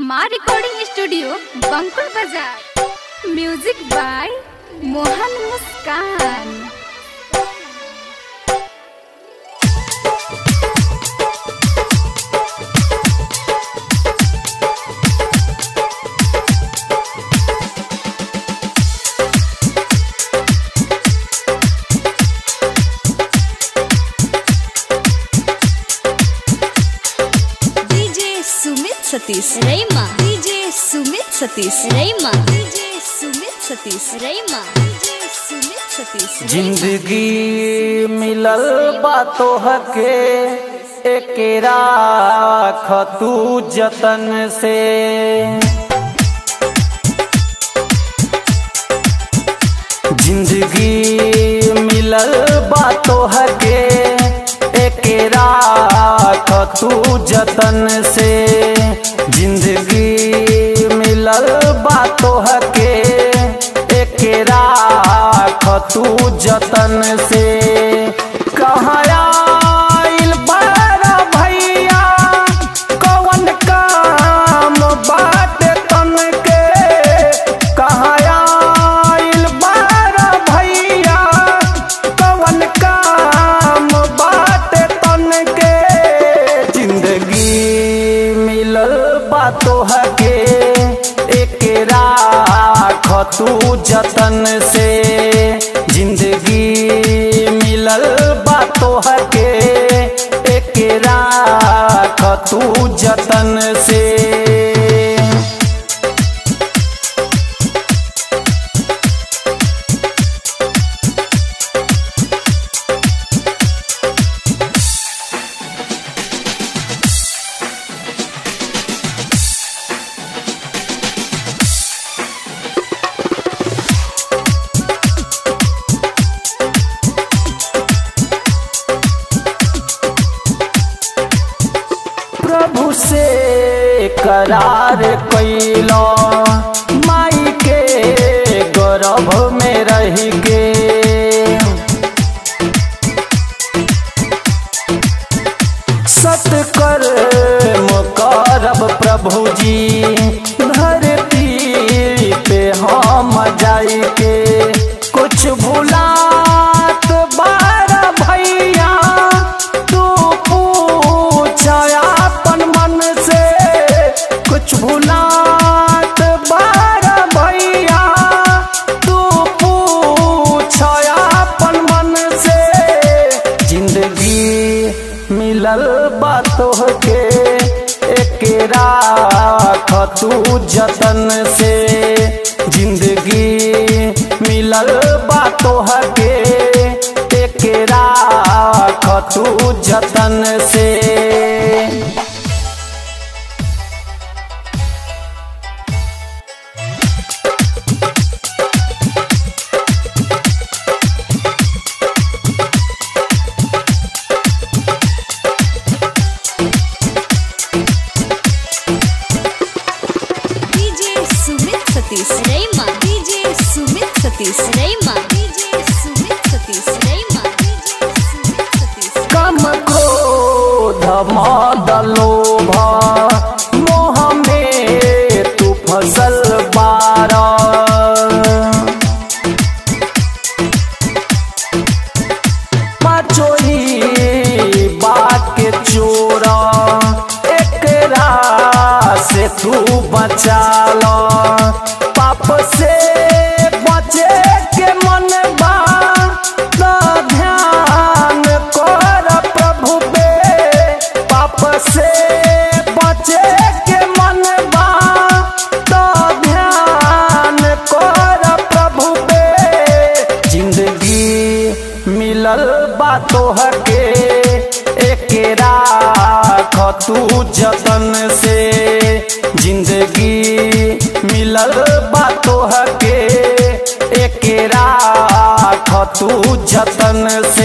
हमार recording studio Bankul बाजार music by Mohan Muskan DJ Sumit Satish Raima DJ Sumit Satish Raima DJ Sumit Satish Raima DJ Sumit Satish जिंदगी मिलल बातो हके एकेरा खतू जतन से जिंदगी मिलल बातो हके एकेरा खतू जतन से जिंदगी मिलल बातो हके एकेरा खतू जतन से कहाँ आइल बारा भैया कौन काम बात तन के कहाँ आइल बारा भैया कौन काम बात तन के जिंदगी मिलल बातो हके एकेरा खतू जतन से जिंदगी मिलल बातो हके एकेरा खतू जतन से प्रभु से करार कैलो माई के गर्भ में रह के सतकर करब प्रभु जी धरती पे हम जाई के कुछ भुलात बार भैया तू पूछ अपन मन से कुछ भुलात बार भैया तू पूछ अपन मन से जिंदगी मिलल बातों के एकेरा खतू जतन से जिंदगी मिलल बातों के एकेरा खतू जतन से DJ Sumit Satish Raima DJ Sumit Satish Raima DJ Sumit Satish Raima DJ Sumit Satish कम क्रोध मद लोभ मोह में तू फसल बार पाचोही बात के चोर एकरा से तू बचा लो पाप से बचे के मन बा तो ध्यान कर प्रभु पे पाप से बचे के मन बा तो ध्यान कर प्रभु पे जिंदगी मिलल बातो हके एकेरा खतू जतन से जिंदगी मिलल बातो हके एकेरा खतू जतन से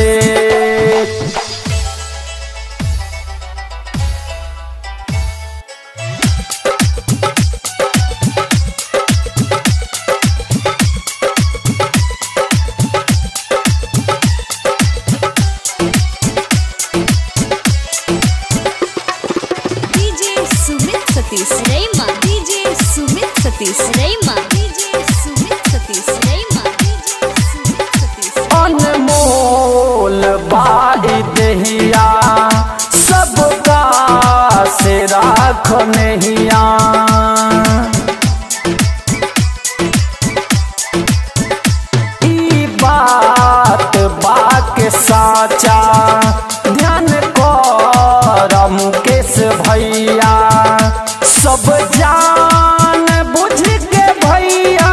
Satish Rayma DJ Sumit Satish Rayma DJ Sumit Satish Rayma DJ Sumit Satish अनमोल बाई दहिया सबका से राख नहिया ई बात बाक साचा ध्यान कर मुकेश भैया सब जान बुझ के भैया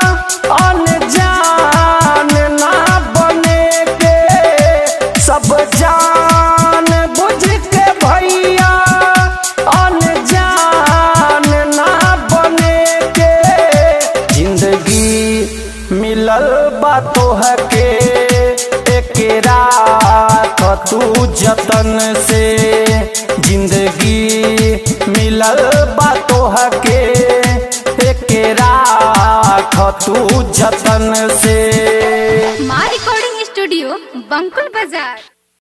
अनजान ना बने के सब जान बुझ के भैया अनजान ना बने के जिंदगी मिलल बातो है के एकरा तू जतन से जिंदगी मिलल बातो है के एकरा तू जतन से माँ रिकॉर्डिंग स्टूडियो बंकुल बाजार